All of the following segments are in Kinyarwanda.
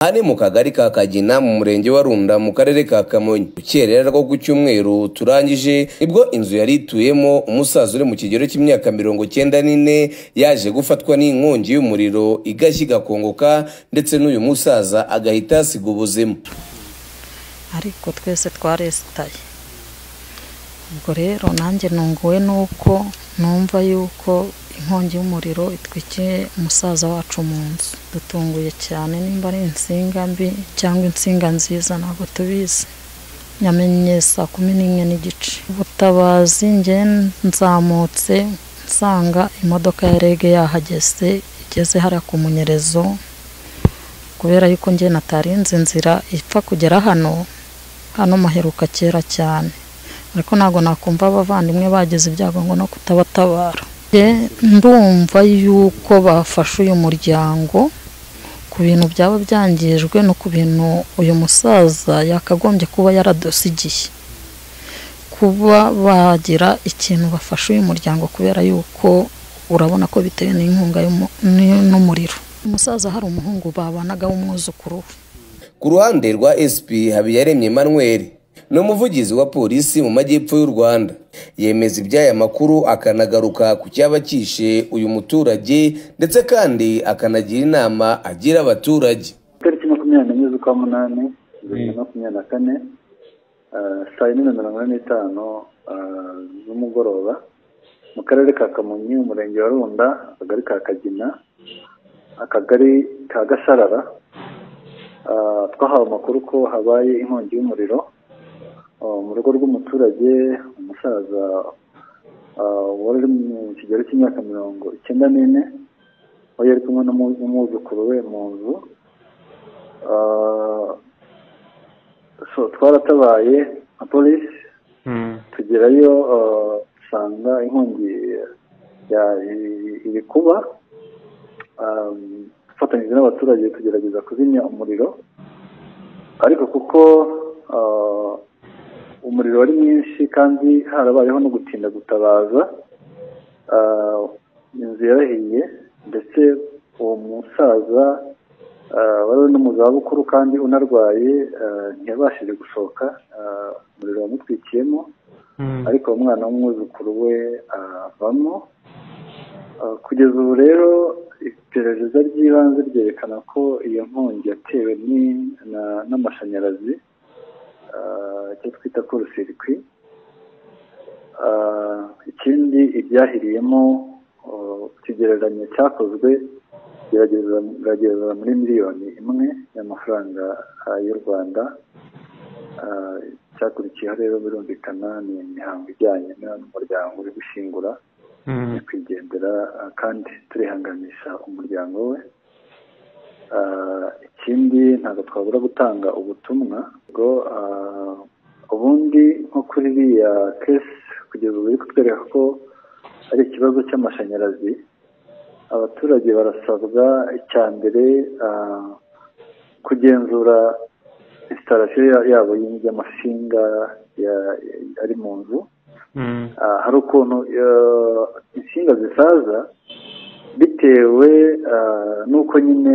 hari mu kagari ka kagina mu murenge wa runda mu karere ka kamonyi ukerera rwo ku cyumweru turangije nibwo inzu yari ituyemo umusaza uri mu kigero cy'imyaka mirongo cyenda n'ine yaje gufatwa n'inkongi y'umuriro igashya igakongoka ndetse n'uyu musaza agahita asiga ubuzima ariko twese twaresitaye ubwo rero nanjye nunguwe nuko numva yuko inkongi y'umuriro itwikiye umusaza wacu mu nzu dutunguye cyane nimba ari insinga mbi cyangwa insinga nziza ntabwo tubizi nyamenye saa kumi n'imwe n'igice ubutabazi nge nzamutse nsanga imodoka ya rege yahageze igeze hariya ku munyerezo kubera yuko njye natarinze inzira ipfa kugera hano hano maheruka kera cyane ariko ntabwo nakumva abavandimwe bagize ibyago ngo no kutabatabara ndumva yuko bafashe uyu muryango ku bintu byaba byangijwe no ku bintu uyu musaza yakagombye kuba yaradusigiye kuba bagira ikintu bafashe uyu muryango kubera yuko urabona ko bitewe n'inkunga n'umuriro umusaza hari umuhungu babanaga w'umwuzukuru we ku ruhande rwa sp habiyaremye manuel ni umuvugizi wa polisi mu majyepfo y'u rwanda yemeza iby'aya makuru akanagaruka ku cyaba cyishe uyu muturage ndetse kandi akanagira inama agira abaturage tariki makumyabiri n'enye z'ukwa munani bibiri na makumyabiri na kane saa yine na mirongo ine n'itanu z'umugoroba mu karere ka kamonyi umurenge wa runda akagari ka kagina akagari ka gasarara twahawe amakuru ko habaye inkongi y'umuriro mu rugo rw'umuturage umusaza wari uri mu kigero cy'imyaka mirongo icyenda n'ine wari ari kumwe n'umwuzukuru we mu nzu twaratabaye nka polisi tugerayo dusanga inkongi iri kuba dufatanyije n'abaturage tugerageza kuzimya umuriro ariko kuko umuriro wari mwinshi kandi harabayeho no gutinda gutabaza inzu yarahiye ndetse uwo musaza wari uri no mu zabukuru kandi unarwaye ntiyabashije gusohoka umuriro wamutwikiyemo ariko umwana w'umwuzukuru we avamo kugeza ubu rero iperereza ry'ibanze ryerekana ko iyo nkongi yatewe n'amashanyarazi icyo twita korosirikwi ikindi ibyahiriyemo ikigereranyo cyakozwe gerageza muri miliyoni imwe y'amafaranga y'u rwanda icyakurikiyeho rero birumvikana ni imihango ijyanye n'umuryango uri gushyingura kwigendera kandi turihanganisha umuryango we ikindi ntabwo twabura gutanga ubutumwa ngo ubundi nko kuri iriya kesi kugeza ubu biri kutwereka ko ari ikibazo cy'amashanyarazi abaturage barasabwa icya mbere kugenzura isitarasiyo yabo y'amasinga ari mu nzu hari ukuntu insinga zisaza bitewe n'uko nyine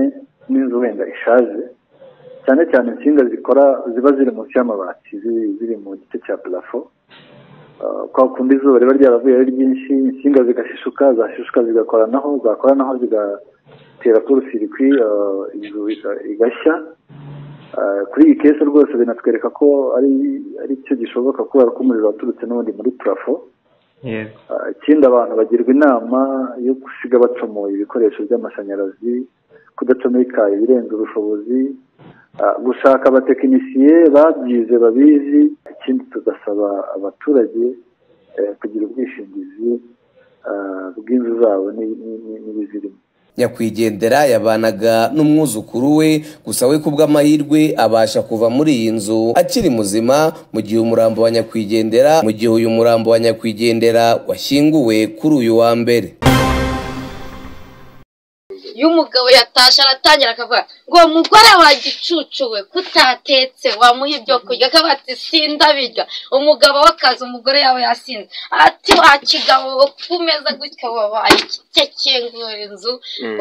n'inzu wenda ishaje cyane cyane insinga zikora ziba ziri munsi y'amabati ziri mu gice cya parafo kwa kundi izuba riba ryaravuye ari ryinshi insinga zigashishuka zashishuka zigakoranaho zakoranaho zigatera kurusirikwi inzu igashya kuri iyi kesi rwose binatwereka ko ari ari cyo gishoboka kubera ko umuriro waturutse n'ubundi muri parafo ikindi abantu bagirwa inama yo gusiga bacomoye ibikoresho by'amashanyarazi kudacomeka ibirenze ubushobozi gushaka abatekinisiye babyize babizi ikindi tugasaba abaturage kugira ubwishingizi bw'inzu zabo n'ibizirimo nyakwigendera yabanaga n'umwuzukuru we gusa we kubw'amahirwe abasha kuva muri iyi nzu akiri muzima mu gihe umurambo wa nyakwigendera mu gihe uyu murambo wa nyakwigendera washyinguwe kuri uyu wa mbere iyo umugabo yatashe aratangira akavuga ngo mugore wagicucu we kutatetse wamuha ibyo kurya akaba ati sindabirya umugabo w'akazi umugore yawe yasinze ati wa kigabo ku meza gutya wabaye ikikengura inzu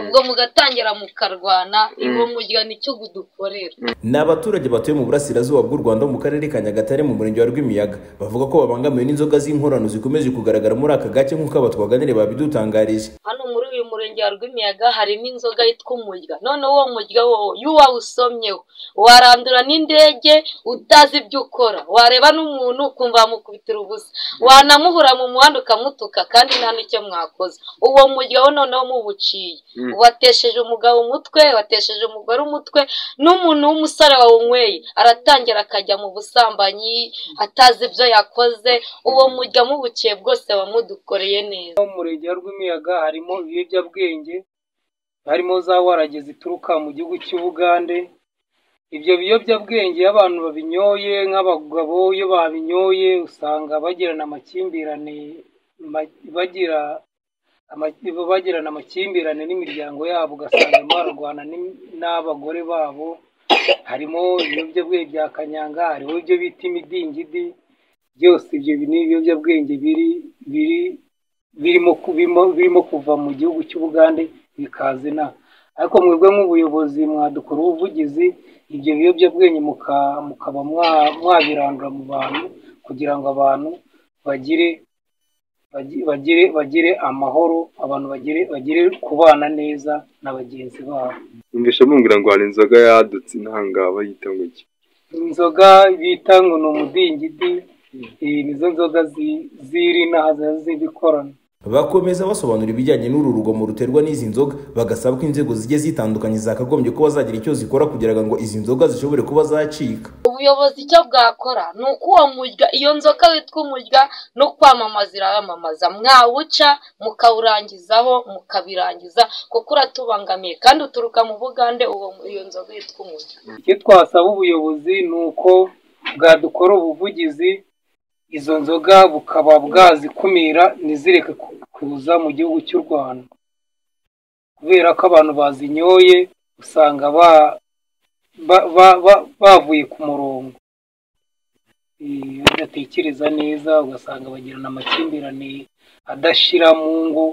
ubwo mugatangira mukarwana iwo murya nicyo dukorera ni abaturage batuye mu burasirazuba bw'u rwanda mu karere ka nyagatare mu murenge wa rwimiyaga bavuga ko babangamiwe n'inzoga z'inkorano zikomeje kugaragara muri aka gace nk'uko abatwaganire babidutangarije hano muri uyu murenge wa rwimiyaga harimo inzoga yitwa umurya noneho uwo murya wowe iyo wawusomyeho warandura n'indege utazi ibyo ukora wareba n'umuntu ukumva wamukubitira ubusa wanamuhura mu muhanda ukamutuka kandi nta n'icyo mwakoze uwo murya wo noneho muwuciye watesheje umugabo umutwe watesheje umugore umutwe n'umuntu w'umusore wawunyweye aratangira akajya mu busambanyi atazi ibyo yakoze uwo murya mubukiye bwose wamudukoreye neza mu murenge wa rw'imiyaga harimo ibiyobyabwenge harimo za warage zituruka mu gihugu cy'ubugande ibyo biyobyabwenge iyo abantu babinyoye nk'abagabo iyo babinyoye usanga bagirana amakimbirane bagira bagirana amakimbirane n'imiryango yabo ugasanga barwana n'abagore babo harimo ibiyobyabwenge bya kanyanga hariho ibyo bita imidingidi byose ibyo ni ibiyobyabwenge biri biri birimo kuva mu gihugu cy'ubugande bikaza inaha ariko mwebwe nk'ubuyobozi mwadukora ubuvugizi ibyo biyobyabwenge mukaba mwabirandura mu bantu kugira ngo abantu bagire bagire bagire amahoro abantu bagire bagire kubana neza na bagenzi babo numvise mumbwira ngo hari inzoga yadutse intanga bayita ngo iki inzoga bita ngo ni umudingidi nizo nzoga ziri inaha ziba zibikorana bakomeza basobanura ibijyanye n'uru rugomo ruterwa n'izi nzoga bagasaba ko inzego zigiye zitandukanye zakagombye kuba zagira icyo zikora kugira ngo izi nzoga zishobore kuba zacika ubuyobozi icyo bwakora ni uko uwo murya iyo nzoga witwa umurya no kwamamaza irayamamaza mwawuca mukawurangizaho mukabirangiza kuko uratubangamiye kandi uturuka mu bugande iyo nzoga yitwa umurya icyo twasaba ubuyobozi ni uko bwadukora ubuvugizi izo nzoga bukaba bwazikumira ntizireke kuza mu gihugu cy'u rwanda kubera ko abantu bazinyoye usanga bavuye ku murongo badatekereza neza ugasanga bagirana amakimbirane adashira mu ngo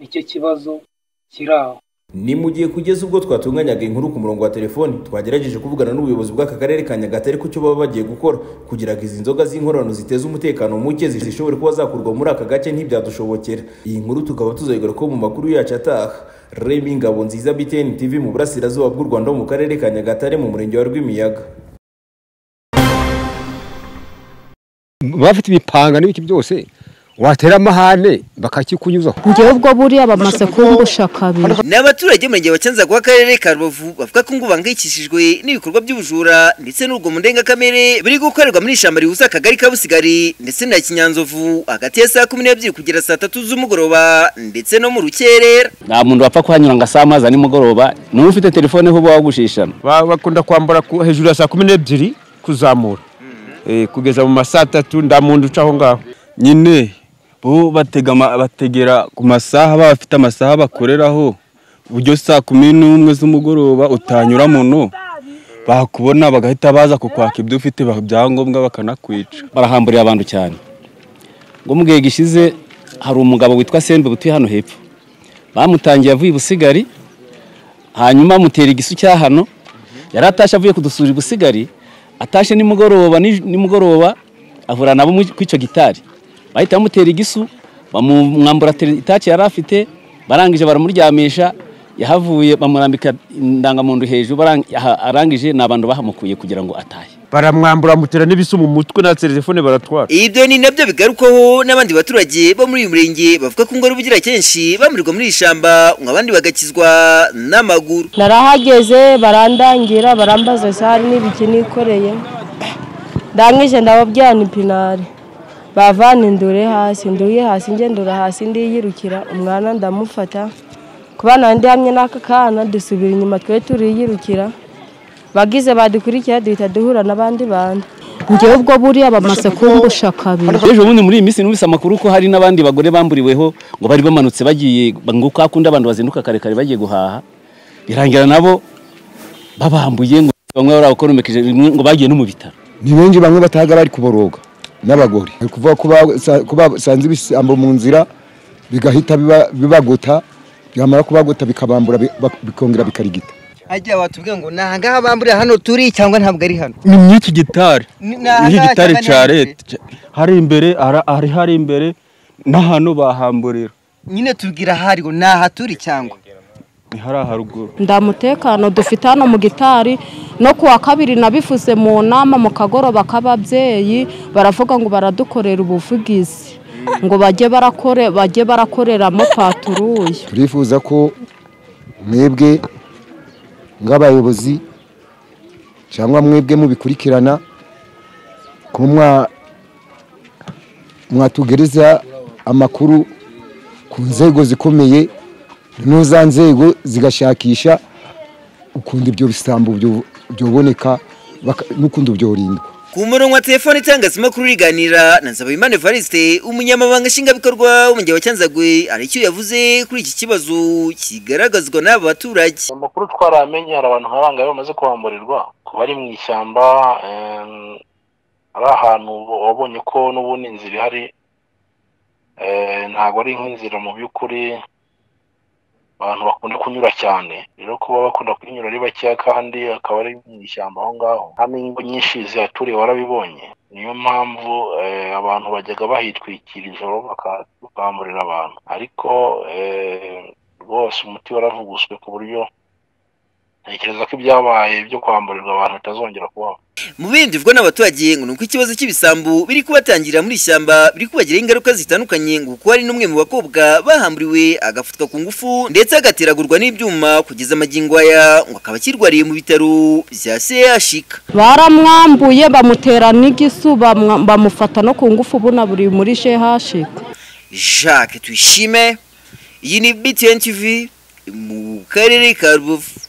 nicyo kibazo kiri aho ni mu gihe kugeza ubwo twatunganyaga inkuru ku murongo wa telefoni twagerageje kuvugana n'ubuyobozi bw'aka karere ka nyagatare ko icyo baba bagiye gukora kugira ngo izi nzoga z'inkorano ziteze umutekano muke zishobore kuba zakurwa muri aka gace ntibyadushobokera iyi nkuru tukaba tuzayigaruka ko mu makuru yacu ataha remi ngabo nziza btn tv mu burasirazuba bw'u rwanda mu karere ka nyagatare mu murenge wa rwimiyaga bafite ibipanga n'ibiki byose watera amahane bakakikunyuza ngewe ubwo buriya bamaze kumbusha kabiri ni abaturage murenge bakenza kwa karere ka rubavu bavuga ko ngo bangayikishijwe n'ibikorwa by'ubujura ndetse n'urugomo ndengakamere biri gukorerwa muri ishyamba rihuza akagari ka busigari ndetse na kinyanzovu hagati ya saa kumi n'ebyiri kugera saa tatu z'umugoroba ndetse no mu rukerera nta muntu wapfa kuhanyura ngo asahe amazi nimugoroba niba ufite telefone ho uba wagushishana bakunda kwambara hejuru ya saa kumi n'ebyiri kuzamura kugeza mu ma saa tatu nta muntu uca aho ngaho nyine bo batega bategera ku masaha bafite amasaha bakoreraho uburyo saa kumi n'umwe z'umugoroba utanyura muno bakubona bagahita baza kukwaka ibyo ufite ibyangombwa bakanakwica barahamburiye abantu cyane ngo mu gihe gishize hari umugabo witwa sembe butuye hano hepfo bamutangiye avuye i busigari hanyuma amutera igisu cya hano yari atashye avuye kudusura i busigari atashye nimugoroba nimugoroba ahura nabo ku icyo gitari bahita bamutera igisu bamwambura itaki yari afite barangije baramuryamisha yahavuye bamurambika indangamuntu hejuru arangije ni abantu bahamukuye kugira ngo atahe baramwambura amutera n'ibisu mu mutwe na telefone baratwara ibyo ni nabyo bigarukwaho n'abandi baturage bo muri uyu murenge bavuga ko ngora ubugira kenshi bamurirwa muri iri shyamba ngo abandi bagakizwa n'amaguru narahageze barandangira barambaza sari n'ibiki nikoreye ndangije ndababwira ni pinari bavana indure hasi nduye hasi ngendura hasi ndiyirukira umwana ndamufata kuba nandi hamwe n'aka kana dusubira inyuma twe turiyirukira bagize badukurikira duhita duhura n'abandi bantu ngewe ubwo buriya bamaze kumbusha kabiri ejo bundi muri iyi minsi numvise amakuru ko hari n'abandi bagore bamburiweho ngo bari bamanutse bagiye ngo kuko hakunda abantu bazinduka kare kare bagiye guhaha birangira nabo babambuye ngo bamwe barabakomekeje ngo bagiye no mu bitaro ni benshi bamwe batahaga bari kuboroga n'abagore bari kuvuga ko basa- ko basanze ibisambo mu nzira bigahita biba- bibagota byamara kubagota bikabambura bi- bak- bikongera bikarigita ajya watubwira ngo ni ahangaha bambura hano turi cyangwa ntabwo ari hano ni muri iki gitari Ni- ni ni iki ahangaha gitari cyangwa ni cya ahandi? leta hari imbere ara- hari hari imbere n'ahantu bahamburira nyine tubwira ahari ngo ni aha turi cyangwa ni hariya haruguru nda mutekano dufite hano mu gitari no kuwa kabiri nabivuze mu nama mu kagoroba k'ababyeyi baravuga ngo baradukorera ubuvugizi ngo bajye barakore bajye barakoreramo paturuye turifuza ko mwebwe nk'abayobozi cyangwa mwebwe mubikurikirana ko mwa- mwatugereza amakuru ku nzego zikomeye noneho za nzego zigashakisha ukundi ibyo bisambo byo- byoboneka baka- n'ukundi byorindwa ku murongo wa telefone itangaza amakuru riganira na Nzabimana Evariste umunyamabanga nshingwabikorwa w'umujyi wa Cyanzagwe hari icyo yavuze kuri iki kibazo kigaragazwa n'aba baturage amakuru twaramenye hari abantu nka bangahe bamaze kuhamburirwa ku bari mu ishyamba em, ari ahantu wa- wabonye ko n'ubundi inzira ihari eh, ntabwo ari nk'inzira mu by'ukuri abantu bakunda kunyura cyane rero kuba bakunda kuyinyura ari bakeya kandi akaba ari mu ishyamba aho ngaho hano ingo nyinshi zihaturiye warabibonye niyo mpamvu eh, abantu bajyaga bahitwikira ijoro baka- bakamburira abantu ariko eh, rwose umuti waravuguswe ku buryo ntekereza ko ibyabaye byo kwamburirwa abantu bitazongera kubaho mu bindi bivugwa n'abaturage ngo ni uko ikibazo cy'ibisambu biri kubatangira muri ishyamba biri kubagiraho ingaruka zitandukanye ngo kuko hari n'umwe mu bakobwa bahamburiwe agafatwa ku ngufu ndetse agateragurwa n'ibyuma kugeza amagingo aya ngo akaba akirwariye mu bitaro bya CHIK baramwambuye bamutera n'igisu bamwa- bamufata no ku ngufu ubona buri muri shehashika Jacques Tuyishime iyi ni BTN TV mu karere ka Rubavu